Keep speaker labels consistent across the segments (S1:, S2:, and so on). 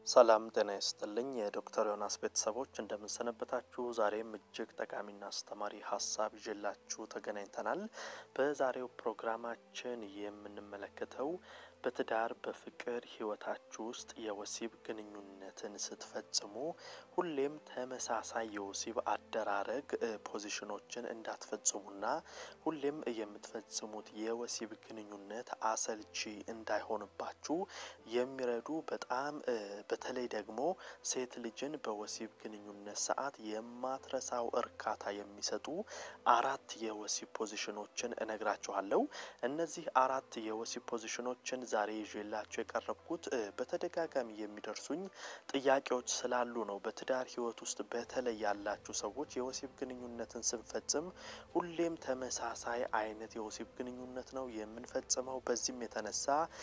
S1: ሰላም ጤና ይስጥልኝ የዶክተር ዮናስ ቤተሰቦች እንደምንሰነበታችሁ። ዛሬም እጅግ ጠቃሚና አስተማሪ ሀሳብ ይዤላችሁ ተገናኝተናል። በዛሬው ፕሮግራማችን የምንመለከተው በትዳር በፍቅር ህይወታችሁ ውስጥ የወሲብ ግንኙነትን ስትፈጽሙ ሁሌም ተመሳሳይ የወሲብ አደራረግ ፖዚሽኖችን እንዳትፈጽሙና ሁሌም የምትፈጽሙት የወሲብ ግንኙነት አሰልቺ እንዳይሆንባችሁ የሚረዱ በጣም በተለይ ደግሞ ሴት ልጅን በወሲብ ግንኙነት ሰዓት የማትረሳው እርካታ የሚሰጡ አራት የወሲብ ፖዚሽኖችን እነግራችኋለሁ። እነዚህ አራት የወሲብ ፖዚሽኖችን ዛሬ ይዤላችሁ የቀረብኩት በተደጋጋሚ የሚደርሱኝ ጥያቄዎች ስላሉ ነው። በትዳር ህይወት ውስጥ በተለይ ያላችሁ ሰዎች የወሲብ ግንኙነትን ስንፈጽም ሁሌም ተመሳሳይ አይነት የወሲብ ግንኙነት ነው የምንፈጽመው። በዚህም የተነሳ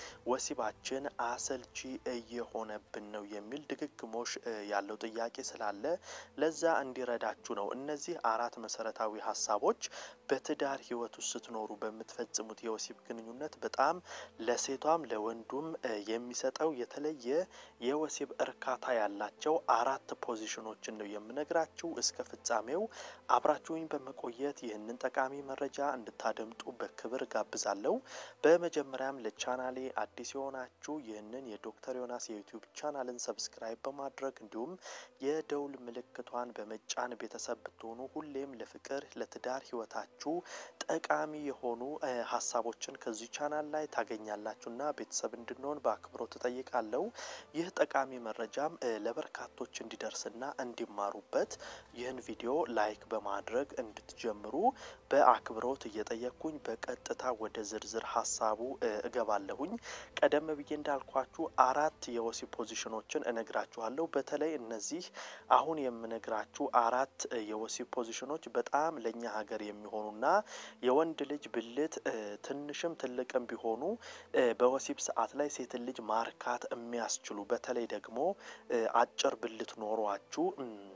S1: ወሲባችን አሰልቺ እየሆነብን ነው የሚል ድግግሞሽ ያለው ጥያቄ ስላለ ለዛ እንዲረዳችሁ ነው። እነዚህ አራት መሰረታዊ ሀሳቦች በትዳር ህይወት ውስጥ ስትኖሩ በምትፈጽሙት የወሲብ ግንኙነት በጣም ለሴቷም ለወንዱም የሚሰጠው የተለየ የወሲብ እርካታ ያላቸው አራት ፖዚሽኖችን ነው የምነግራችሁ። እስከ ፍጻሜው አብራችሁኝ በመቆየት ይህንን ጠቃሚ መረጃ እንድታደምጡ በክብር ጋብዛለሁ። በመጀመሪያም ለቻናሌ አዲስ የሆናችሁ ይህንን የዶክተር ዮናስ የዩቲዩብ ቻናልን ሰብስክራይብ በማድረግ እንዲሁም የደውል ምልክቷን በመጫን ቤተሰብ ብትሆኑ ሁሌም ለፍቅር ለትዳር ህይወታችሁ ጠቃሚ የሆኑ ሀሳቦችን ከዚህ ቻናል ላይ ታገኛላችሁና ቤተሰብ እንድንሆን በአክብሮት እጠይቃለሁ። ይህ ጠቃሚ መረጃም ለበርካቶች እንዲደርስና እንዲማሩበት ይህን ቪዲዮ ላይክ በማድረግ እንድትጀምሩ በአክብሮት እየጠየቅኩኝ በቀጥታ ወደ ዝርዝር ሀሳቡ እገባለሁኝ። ቀደም ብዬ እንዳልኳችሁ አራት የወሲብ ፖዚሽኖችን እነግራችኋለሁ። በተለይ እነዚህ አሁን የምነግራችሁ አራት የወሲብ ፖዚሽኖች በጣም ለእኛ ሀገር የሚሆኑና የወንድ ልጅ ብልት ትንሽም ትልቅም ቢሆኑ በወሲብ ሰዓት ላይ ሴትን ልጅ ማርካት የሚያስችሉ በተለይ ደግሞ አጭር ብልት ኖሯችሁ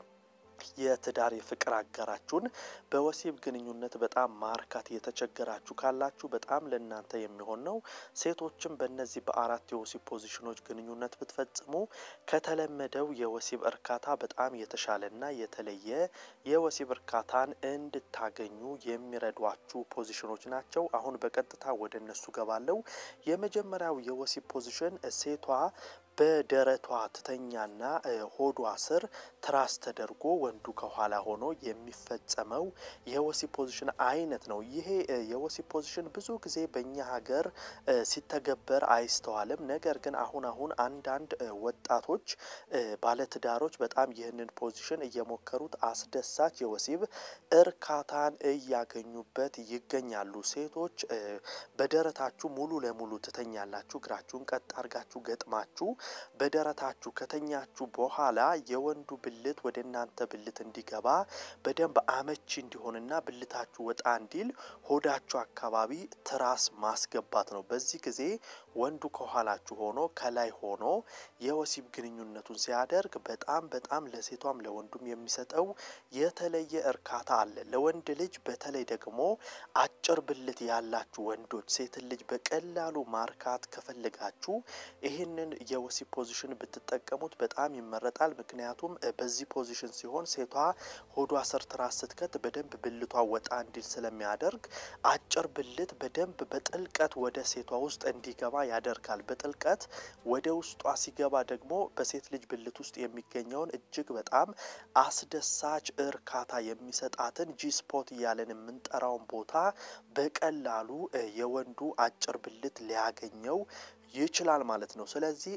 S1: የትዳር የፍቅር አጋራችሁን በወሲብ ግንኙነት በጣም ማርካት የተቸገራችሁ ካላችሁ በጣም ለእናንተ የሚሆን ነው። ሴቶችም በእነዚህ በአራት የወሲብ ፖዚሽኖች ግንኙነት ብትፈጽሙ ከተለመደው የወሲብ እርካታ በጣም የተሻለና የተለየ የወሲብ እርካታን እንድታገኙ የሚረዷችሁ ፖዚሽኖች ናቸው። አሁን በቀጥታ ወደ እነሱ ገባለው። የመጀመሪያው የወሲብ ፖዚሽን ሴቷ በደረቷ ትተኛና ሆዷ ስር ትራስ ተደርጎ ወንዱ ከኋላ ሆኖ የሚፈጸመው የወሲብ ፖዚሽን አይነት ነው። ይሄ የወሲብ ፖዚሽን ብዙ ጊዜ በእኛ ሀገር ሲተገበር አይስተዋልም። ነገር ግን አሁን አሁን አንዳንድ ወጣቶች ባለትዳሮች በጣም ይህንን ፖዚሽን እየሞከሩት አስደሳች የወሲብ እርካታን እያገኙበት ይገኛሉ። ሴቶች በደረታችሁ ሙሉ ለሙሉ ትተኛላችሁ። እግራችሁን ቀጥ አርጋችሁ ገጥማችሁ በደረታችሁ ከተኛችሁ በኋላ የወንዱ ብልት ወደ እናንተ ብልት እንዲገባ በደንብ አመቺ እንዲሆንና ብልታችሁ ወጣ እንዲል ሆዳችሁ አካባቢ ትራስ ማስገባት ነው። በዚህ ጊዜ ወንዱ ከኋላችሁ ሆኖ ከላይ ሆኖ የወሲብ ግንኙነቱን ሲያደርግ በጣም በጣም ለሴቷም ለወንዱም የሚሰጠው የተለየ እርካታ አለ። ለወንድ ልጅ በተለይ ደግሞ አጭር ብልት ያላችሁ ወንዶች ሴትን ልጅ በቀላሉ ማርካት ከፈለጋችሁ ይህንን የወሲብ ፖዚሽን ብትጠቀሙት በጣም ይመረጣል። ምክንያቱም በዚህ ፖዚሽን ሲሆን ሴቷ ሆዷ ስር ትራስ ስትከት በደንብ ብልቷ ወጣ እንዲል ስለሚያደርግ አጭር ብልት በደንብ በጥልቀት ወደ ሴቷ ውስጥ እንዲገባ ያደርጋል። በጥልቀት ወደ ውስጧ ሲገባ ደግሞ በሴት ልጅ ብልት ውስጥ የሚገኘውን እጅግ በጣም አስደሳች እርካታ የሚሰጣትን ጂስፖት እያለን የምንጠራውን ቦታ በቀላሉ የወንዱ አጭር ብልት ሊያገኘው ይችላል ማለት ነው። ስለዚህ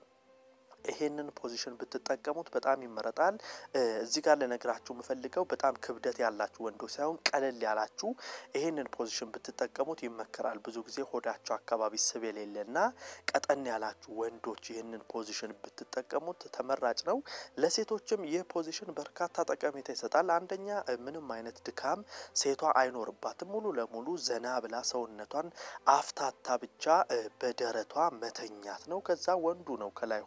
S1: ይሄንን ፖዚሽን ብትጠቀሙት በጣም ይመረጣል። እዚህ ጋር ልነግራችሁ የምፈልገው በጣም ክብደት ያላችሁ ወንዶች ሳይሆን ቀለል ያላችሁ ይሄንን ፖዚሽን ብትጠቀሙት ይመከራል። ብዙ ጊዜ ሆዳችሁ አካባቢ ስብ የሌለና ቀጠን ያላችሁ ወንዶች ይህንን ፖዚሽን ብትጠቀሙት ተመራጭ ነው። ለሴቶችም ይህ ፖዚሽን በርካታ ጠቀሜታ ይሰጣል። አንደኛ ምንም አይነት ድካም ሴቷ አይኖርባትም። ሙሉ ለሙሉ ዘና ብላ ሰውነቷን አፍታታ ብቻ በደረቷ መተኛት ነው። ከዛ ወንዱ ነው ከላይ ሆኖ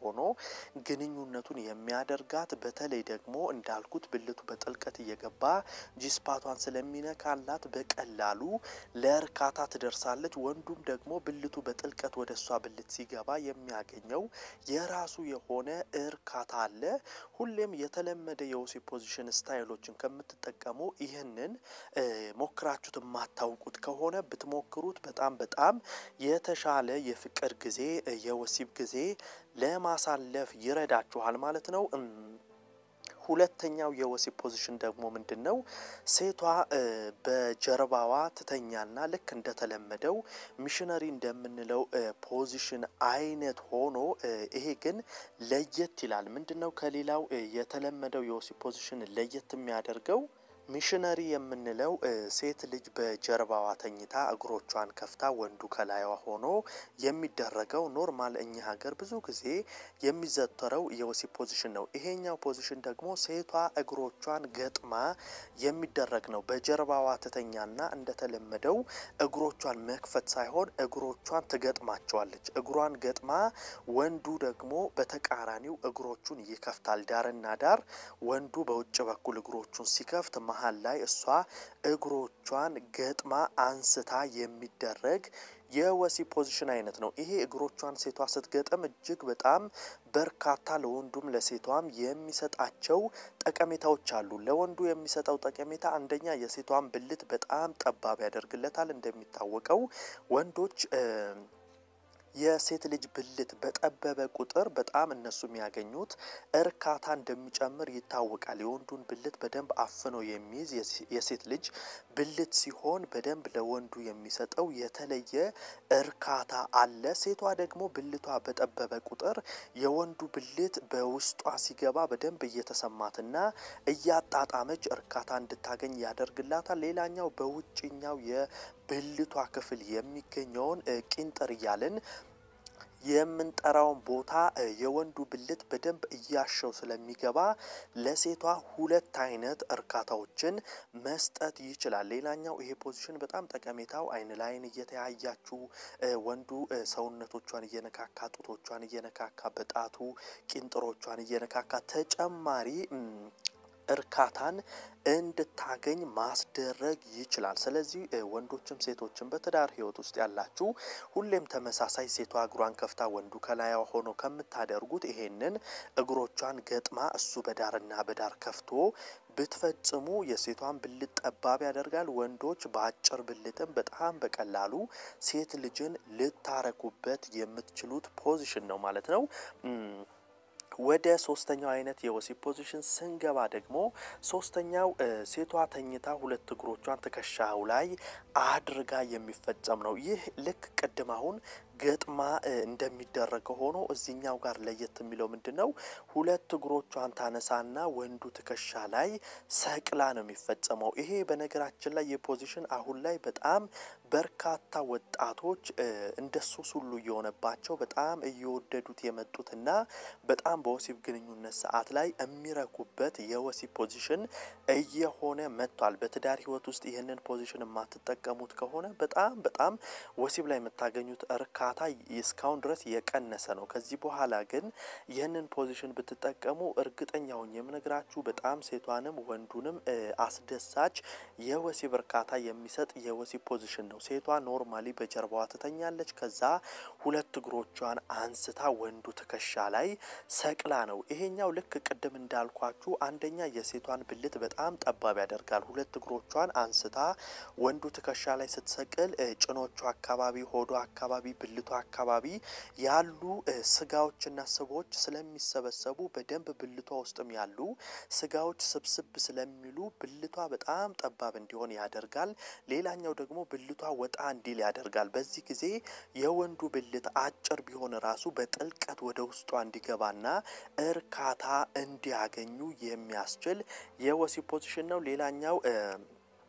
S1: ግንኙነቱን የሚያደርጋት። በተለይ ደግሞ እንዳልኩት ብልቱ በጥልቀት እየገባ ጂስፓቷን ስለሚነካላት በቀላሉ ለእርካታ ትደርሳለች። ወንዱም ደግሞ ብልቱ በጥልቀት ወደ እሷ ብልት ሲገባ የሚያገኘው የራሱ የሆነ እርካታ አለ። ሁሌም የተለመደ የወሲብ ፖዚሽን ስታይሎችን ከምትጠቀሙ ይህንን ሞክራችሁት የማታውቁት ከሆነ ብትሞክሩት በጣም በጣም የተሻለ የፍቅር ጊዜ የወሲብ ጊዜ ለማሳለፍ ይረዳችኋል ማለት ነው። ሁለተኛው የወሲብ ፖዚሽን ደግሞ ምንድን ነው? ሴቷ በጀርባዋ ትተኛና ልክ እንደተለመደው ሚሽነሪ እንደምንለው ፖዚሽን አይነት ሆኖ ይሄ ግን ለየት ይላል። ምንድን ነው ከሌላው የተለመደው የወሲብ ፖዚሽን ለየት የሚያደርገው? ሚሽነሪ የምንለው ሴት ልጅ በጀርባዋ ተኝታ እግሮቿን ከፍታ ወንዱ ከላይዋ ሆኖ የሚደረገው ኖርማል እኛ ሀገር ብዙ ጊዜ የሚዘወተረው የወሲብ ፖዚሽን ነው። ይሄኛው ፖዚሽን ደግሞ ሴቷ እግሮቿን ገጥማ የሚደረግ ነው። በጀርባዋ ትተኛና እንደተለመደው እግሮቿን መክፈት ሳይሆን እግሮቿን ትገጥማቸዋለች። እግሯን ገጥማ ወንዱ ደግሞ በተቃራኒው እግሮቹን ይከፍታል። ዳርና ዳር ወንዱ በውጭ በኩል እግሮቹን ሲከፍት መሀል ላይ እሷ እግሮቿን ገጥማ አንስታ የሚደረግ የወሲብ ፖዚሽን አይነት ነው። ይሄ እግሮቿን ሴቷ ስትገጥም እጅግ በጣም በርካታ ለወንዱም ለሴቷም የሚሰጣቸው ጠቀሜታዎች አሉ። ለወንዱ የሚሰጠው ጠቀሜታ አንደኛ የሴቷን ብልት በጣም ጠባብ ያደርግለታል። እንደሚታወቀው ወንዶች የሴት ልጅ ብልት በጠበበ ቁጥር በጣም እነሱ የሚያገኙት እርካታ እንደሚጨምር ይታወቃል። የወንዱን ብልት በደንብ አፍኖ የሚይዝ የሴት ልጅ ብልት ሲሆን በደንብ ለወንዱ የሚሰጠው የተለየ እርካታ አለ። ሴቷ ደግሞ ብልቷ በጠበበ ቁጥር የወንዱ ብልት በውስጧ ሲገባ በደንብ እየተሰማትና እያጣጣመች እርካታ እንድታገኝ ያደርግላታል። ሌላኛው በውጭኛው የብልቷ ክፍል የሚገኘውን ቂንጥር እያልን የምንጠራውን ቦታ የወንዱ ብልት በደንብ እያሸው ስለሚገባ ለሴቷ ሁለት አይነት እርካታዎችን መስጠት ይችላል። ሌላኛው ይሄ ፖዚሽን በጣም ጠቀሜታው አይን ለአይን እየተያያችሁ ወንዱ ሰውነቶቿን እየነካካ ጡቶቿን እየነካካ በጣቱ ቂንጥሮቿን እየነካካ ተጨማሪ እርካታን እንድታገኝ ማስደረግ ይችላል። ስለዚህ ወንዶችም ሴቶችም በትዳር ሕይወት ውስጥ ያላችሁ ሁሌም ተመሳሳይ ሴቷ እግሯን ከፍታ ወንዱ ከላይዋ ሆኖ ከምታደርጉት ይሄንን እግሮቿን ገጥማ እሱ በዳርና በዳር ከፍቶ ብትፈጽሙ የሴቷን ብልት ጠባብ ያደርጋል። ወንዶች በአጭር ብልትም በጣም በቀላሉ ሴት ልጅን ልታረኩበት የምትችሉት ፖዚሽን ነው ማለት ነው። ወደ ሶስተኛው አይነት የወሲብ ፖዚሽን ስንገባ ደግሞ ሶስተኛው ሴቷ ተኝታ ሁለት እግሮቿን ትከሻው ላይ አድርጋ የሚፈጸም ነው። ይህ ልክ ቅድም አሁን ገጥማ እንደሚደረገው ሆኖ እዚህኛው ጋር ለየት የሚለው ምንድን ነው? ሁለት እግሮቿን ታነሳና ወንዱ ትከሻ ላይ ሰቅላ ነው የሚፈጸመው። ይሄ በነገራችን ላይ የፖዚሽን አሁን ላይ በጣም በርካታ ወጣቶች እንደ ሱስ ሁሉ እየሆነባቸው በጣም እየወደዱት የመጡትና በጣም በወሲብ ግንኙነት ሰዓት ላይ የሚረኩበት የወሲብ ፖዚሽን እየሆነ መጥቷል። በትዳር ሕይወት ውስጥ ይህንን ፖዚሽን የማትጠቀሙት ከሆነ በጣም በጣም ወሲብ ላይ የምታገኙት እርካታ እስካሁን ድረስ የቀነሰ ነው። ከዚህ በኋላ ግን ይህንን ፖዚሽን ብትጠቀሙ እርግጠኛ ሆኜ የምነግራችሁ በጣም ሴቷንም ወንዱንም አስደሳች የወሲብ እርካታ የሚሰጥ የወሲብ ፖዚሽን ነው። ሴቷ ኖርማሊ በጀርባዋ ትተኛለች። ከዛ ሁለት እግሮቿን አንስታ ወንዱ ትከሻ ላይ ሰቅላ ነው። ይሄኛው ልክ ቅድም እንዳልኳችሁ አንደኛ የሴቷን ብልት በጣም ጠባብ ያደርጋል። ሁለት እግሮቿን አንስታ ወንዱ ትከሻ ላይ ስትሰቅል ጭኖቿ አካባቢ፣ ሆዷ አካባቢ፣ ብልቷ አካባቢ ያሉ ስጋዎችና ስቦች ስለሚሰበሰቡ በደንብ ብልቷ ውስጥም ያሉ ስጋዎች ስብስብ ስለሚሉ ብልቷ በጣም ጠባብ እንዲሆን ያደርጋል። ሌላኛው ደግሞ ብልቷ ወጣ እንዲል ያደርጋል። በዚህ ጊዜ የወንዱ ብልት አጭር ቢሆን ራሱ በጥልቀት ወደ ውስጧ እንዲገባና እርካታ እንዲያገኙ የሚያስችል የወሲብ ፖዚሽን ነው። ሌላኛው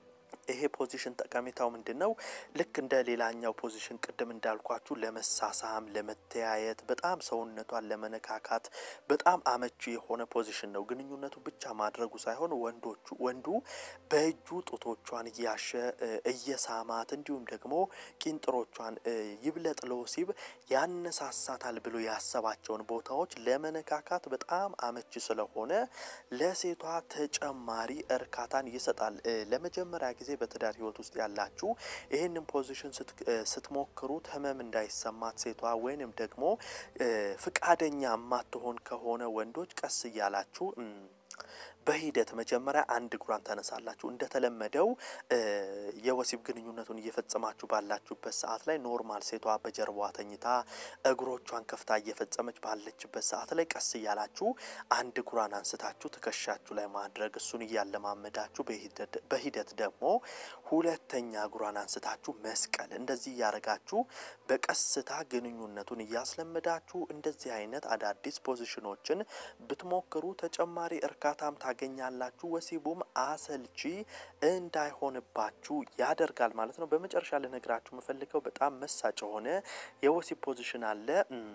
S1: ይሄ ፖዚሽን ጠቀሜታው ምንድን ነው? ልክ እንደ ሌላኛው ፖዚሽን ቅድም እንዳልኳችሁ ለመሳሳም፣ ለመተያየት፣ በጣም ሰውነቷን ለመነካካት በጣም አመቺ የሆነ ፖዚሽን ነው። ግንኙነቱ ብቻ ማድረጉ ሳይሆን ወንዶቹ ወንዱ በእጁ ጡቶቿን እያሸ እየሳማት እንዲሁም ደግሞ ቂንጥሮቿን ይብለጥ ለወሲብ ያነሳሳታል ብሎ ያሰባቸውን ቦታዎች ለመነካካት በጣም አመቺ ስለሆነ ለሴቷ ተጨማሪ እርካታን ይሰጣል። ለመጀመሪያ ጊዜ በትዳር ህይወት ውስጥ ያላችሁ ይህንን ፖዚሽን ስትሞክሩት ህመም እንዳይሰማት ሴቷ ወይንም ደግሞ ፍቃደኛ የማትሆን ከሆነ ወንዶች ቀስ እያላችሁ በሂደት መጀመሪያ አንድ እግሯን ታነሳላችሁ። እንደተለመደው የወሲብ ግንኙነቱን እየፈጸማችሁ ባላችሁበት ሰዓት ላይ ኖርማል ሴቷ በጀርባዋ ተኝታ እግሮቿን ከፍታ እየፈጸመች ባለችበት ሰዓት ላይ ቀስ እያላችሁ አንድ እግሯን አንስታችሁ ትከሻችሁ ላይ ማድረግ እሱን እያለማመዳችሁ በሂደት ደግሞ ሁለተኛ እግሯን አንስታችሁ መስቀል እንደዚህ እያረጋችሁ በቀስታ ግንኙነቱን እያስለመዳችሁ እንደዚህ አይነት አዳዲስ ፖዚሽኖችን ብትሞክሩ ተጨማሪ እርካታም ታገኛላችሁ። ወሲቡም አሰልቺ እንዳይሆንባችሁ ያደርጋል ማለት ነው። በመጨረሻ ልነግራችሁ የምፈልገው በጣም መሳጭ የሆነ የወሲብ ፖዚሽን አለ።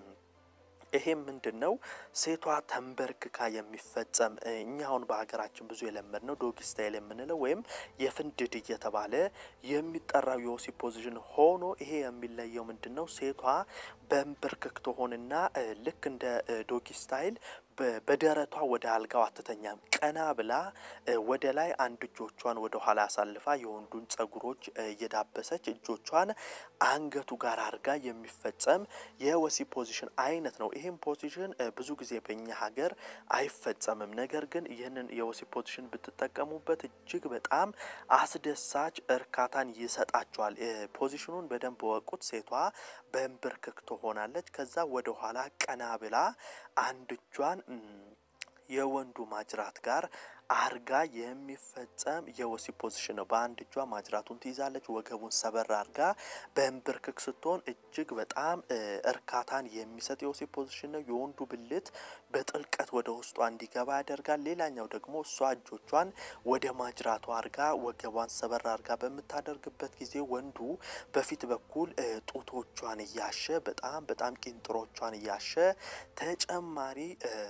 S1: ይሄም ምንድን ነው? ሴቷ ተንበርክካ የሚፈጸም እኛ አሁን በሀገራችን ብዙ የለመድ ነው ዶግ ስታይል የምንለው ወይም የፍንድድ እየተባለ የሚጠራው የወሲብ ፖዚሽን ሆኖ ይሄ የሚለየው ምንድን ነው? ሴቷ በንበርክክ ትሆንና ልክ እንደ ዶጊ ስታይል በደረቷ ወደ አልጋው አትተኛም። ቀና ብላ ወደ ላይ አንድ እጆቿን ወደ ኋላ አሳልፋ የወንዱን ጸጉሮች እየዳበሰች እጆቿን አንገቱ ጋር አድርጋ የሚፈጸም የወሲብ ፖዚሽን አይነት ነው። ይህም ፖዚሽን ብዙ ጊዜ በእኛ ሀገር አይፈጸምም። ነገር ግን ይህንን የወሲብ ፖዚሽን ብትጠቀሙበት እጅግ በጣም አስደሳች እርካታን ይሰጣቸዋል። ፖዚሽኑን በደንብ ወቁት። ሴቷ በንብርክክ ትሆናለች። ከዛ ወደ ኋላ ቀና ብላ አንድ እጇን የወንዱ ማጅራት ጋር አርጋ የሚፈጸም የወሲብ ፖዚሽን ነው። በአንድ እጇ ማጅራቱን ትይዛለች። ወገቡን ሰበር አርጋ በንብርክክ ስትሆን እጅግ በጣም እርካታን የሚሰጥ የወሲብ ፖዚሽን ነው። የወንዱ ብልት በጥልቀት ወደ ውስጧ እንዲገባ ያደርጋል። ሌላኛው ደግሞ እሷ እጆቿን ወደ ማጅራቷ አርጋ ወገቧን ሰበር አርጋ በምታደርግበት ጊዜ ወንዱ በፊት በኩል ጡቶቿን እያሸ በጣም በጣም ቂንጥሮቿን እያሸ ተጨማሪ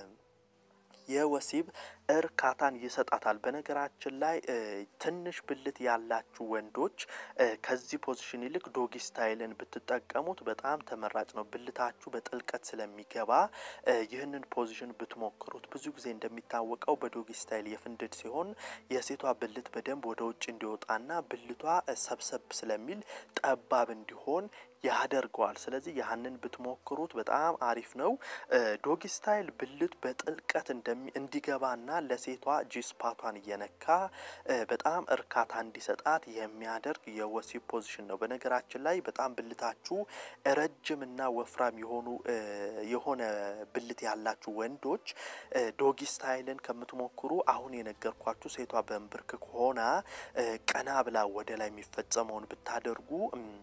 S1: የወሲብ እርካታን ይሰጣታል። በነገራችን ላይ ትንሽ ብልት ያላችሁ ወንዶች ከዚህ ፖዚሽን ይልቅ ዶጊ ስታይልን ብትጠቀሙት በጣም ተመራጭ ነው። ብልታችሁ በጥልቀት ስለሚገባ ይህንን ፖዚሽን ብትሞክሩት። ብዙ ጊዜ እንደሚታወቀው በዶጊ ስታይል የፍንድድ ሲሆን የሴቷ ብልት በደንብ ወደ ውጭ እንዲወጣና ብልቷ ሰብሰብ ስለሚል ጠባብ እንዲሆን ያደርገዋል። ስለዚህ ያህንን ብትሞክሩት በጣም አሪፍ ነው። ዶጊ ስታይል ብልት በጥልቀት እንዲገባና ለሴቷ ጂስፓቷን እየነካ በጣም እርካታ እንዲሰጣት የሚያደርግ የወሲብ ፖዚሽን ነው። በነገራችን ላይ በጣም ብልታችሁ ረጅምና ወፍራም የሆኑ የሆነ ብልት ያላችሁ ወንዶች ዶጊ ስታይልን ከምትሞክሩ አሁን የነገርኳችሁ ሴቷ በንብርክክ ሆና ቀና ብላ ወደ ላይ የሚፈጸመውን ብታደርጉ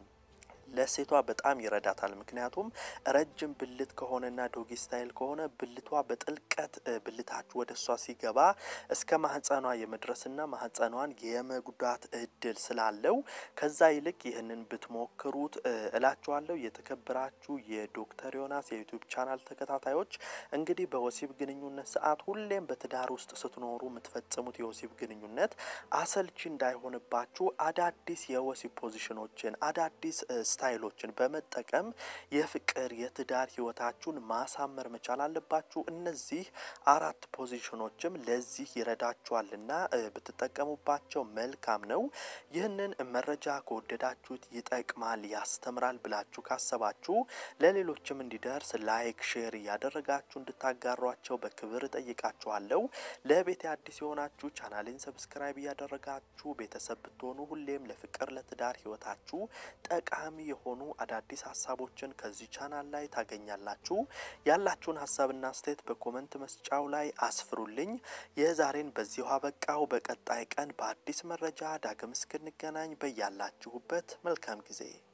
S1: ለሴቷ በጣም ይረዳታል። ምክንያቱም ረጅም ብልት ከሆነና ዶጊ ስታይል ከሆነ ብልቷ በጥልቀት ብልታችሁ ወደ እሷ ሲገባ እስከ ማህፀኗ የመድረስና ማህፀኗን የመጉዳት እድል ስላለው ከዛ ይልቅ ይህንን ብትሞክሩት እላችኋለሁ። የተከበራችሁ የዶክተር ዮናስ የዩቲዩብ ቻናል ተከታታዮች እንግዲህ በወሲብ ግንኙነት ሰዓት ሁሌም በትዳር ውስጥ ስትኖሩ የምትፈጽሙት የወሲብ ግንኙነት አሰልቺ እንዳይሆንባችሁ አዳዲስ የወሲብ ፖዚሽኖችን አዳዲስ ስታይሎችን በመጠቀም የፍቅር የትዳር ህይወታችሁን ማሳመር መቻል አለባችሁ። እነዚህ አራት ፖዚሽኖችም ለዚህ ይረዳችኋልና ብትጠቀሙባቸው መልካም ነው። ይህንን መረጃ ከወደዳችሁት ይጠቅማል፣ ያስተምራል ብላችሁ ካሰባችሁ ለሌሎችም እንዲደርስ ላይክ፣ ሼር እያደረጋችሁ እንድታጋሯቸው በክብር እጠይቃችኋለሁ። ለቤት አዲስ የሆናችሁ ቻናሌን ሰብስክራይብ እያደረጋችሁ ቤተሰብ ብትሆኑ ሁሌም ለፍቅር ለትዳር ህይወታችሁ ጠቃሚ የሆኑ አዳዲስ ሀሳቦችን ከዚህ ቻናል ላይ ታገኛላችሁ። ያላችሁን ሀሳብና አስተያየት በኮመንት መስጫው ላይ አስፍሩልኝ። የዛሬን በዚሁ አበቃው። በቀጣይ ቀን በአዲስ መረጃ ዳግም እስክንገናኝ በያላችሁበት መልካም ጊዜ